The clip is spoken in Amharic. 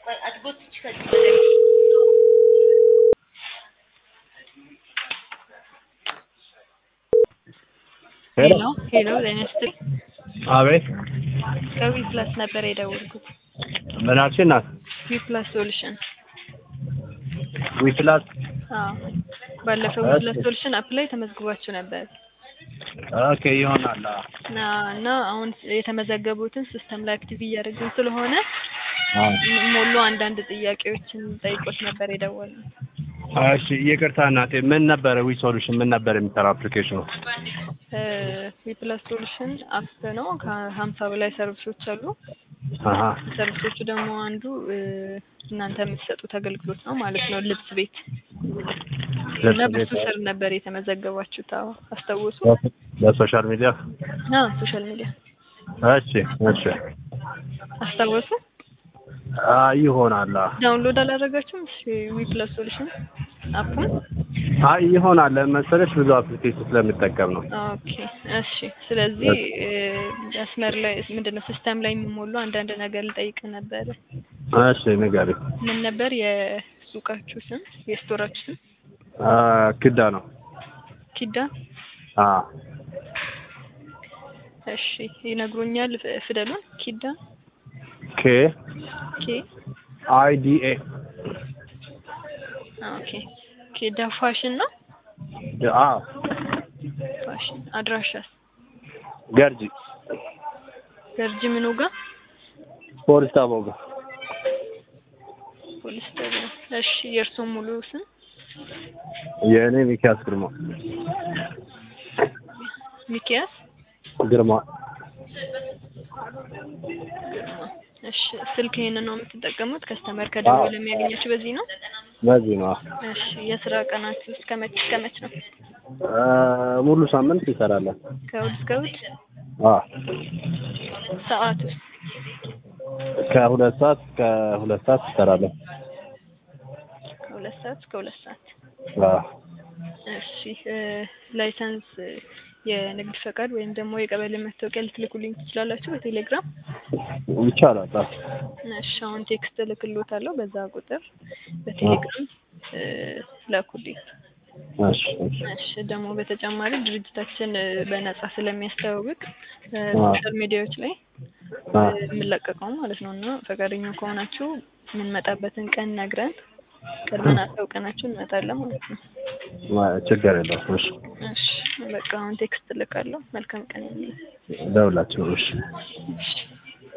ሄሎ ሄሎ ጤና ይስጥልኝ። አቤት ከዊ ፕላስ ነበር የደወልኩት። ምን አልሽ እናት? ዊ ፕላስ ሶሉሽን። ዊፕላስ አዎ ባለፈው ዊ ፕላስ ሶሉሽን አፕ ላይ ተመዝግባችሁ ነበር ኦኬ ይሆናል። አዎ። እና እና አሁን የተመዘገቡትን ሲስተም ላይ አክቲቭ እያደረግን ስለሆነ አዎ። ሞሉ አንዳንድ ጥያቄዎችን ጠይቆት ነበር የደወልነው። እሺ ይቅርታ እናቴ፣ ምን ነበረ ዊ ሶሉሽን ምን ነበር የሚሰራው አፕሊኬሽኑ? ዊ ፕላስ ሶሉሽን አፕ ነው። ከሀምሳ በላይ ሰርቪሶች አሉ። አሀ ሰርቪሶቹ ደግሞ አንዱ እ፣ እናንተ የምትሰጡት አገልግሎት ነው ማለት ነው። ልብስ ቤት እና ልብስ በሱ ቤት ስር ነበር የተመዘገባችሁት። አዎ አስታወሱ? በሶሻል ሚዲያ አዎ ሶሻል ሚዲያ እሺ እሺ አስታወሱ? አ ይሆናል። አዎ። ዳውንሎድ አላደረጋችሁም? ዊ ፕላስ ሶሉሽን አፑን? አይ ይሆናል መሰለሽ ብዙ አፕሊኬሽን ስለምጠቀም ነው። ኦኬ እሺ። ስለዚህ እ፣ መስመር ላይ ምንድን ነው ሲስተም ላይ የሚሞሉ አንዳንድ ነገር ልጠይቅ ነበረ። እሺ ንገሪ። ምን ነበር የሱቃችሁ ስም የስቶራችሁ ስም? አ ክዳ ነው። ኪዳ። አ እሺ ይነግሩኛል ፍ- ፊደሉን ኪዳ ኬ ኬ አይ ዲ ኤ ኦኬ ኪዳ ፋሽን ነው። አ ፋሽን አድራሻስ ገርጂ ገርጂ ምኑ ጋር ፖሊስ ጣቢያው ጋር ፖሊስ ጣቢያ። እሺ የእርስዎ ሙሉ ስም? የእኔ ሚኪያስ ግርማ ሚኪያስ ግርማ እሺ ስልክ ይሄንን ነው የምትጠቀሙት? ከስተመር ከደወለ የሚያገኛችሁ በዚህ ነው? በዚህ ነው። እሺ የስራ ቀናችሁ እስከ መች እስከ መች ነው? አ ሙሉ ሳምንት ይሰራለን። ከእሑድ እስከ እሑድ? አ ሰዓቱ ከሁለት ሰዓት እስከ ሁለት ሰዓት ይሰራለን። ከሁለት ሰዓት እስከ ሁለት ሰዓት። አ እሺ እ፣ ላይሰንስ እ፣ የንግድ ፈቃድ ወይም ደግሞ የቀበሌ መታወቂያ ልትልኩልኝ ትችላላችሁ በቴሌግራም? ይቻላል። አ እሺ አሁን ቴክስት እልክልዎታለሁ በዛ ቁጥር በቴሌግራም እ፣ ላኩልኝ። እሺ እሺ እሺ ደግሞ በተጨማሪ ድርጅታችን እ፣ በነጻ ስለሚያስተዋውቅ እ፣ አዎ። ሶሻል ሚዲያዎች ላይ አ እ፣ የምንለቀቀው ማለት ነው እና ፈቃደኛ ከሆናችሁ የምንመጣበትን ቀን ነግረን ቀድመን አሳውቀናችሁ እንመጣለን ማለት ነው። ችግር የለውም። እሺ እሺ በቃ አሁን ቴክስት እልካለሁ። መልካም ቀን የሚል ደውላችሁ እሺ እሺ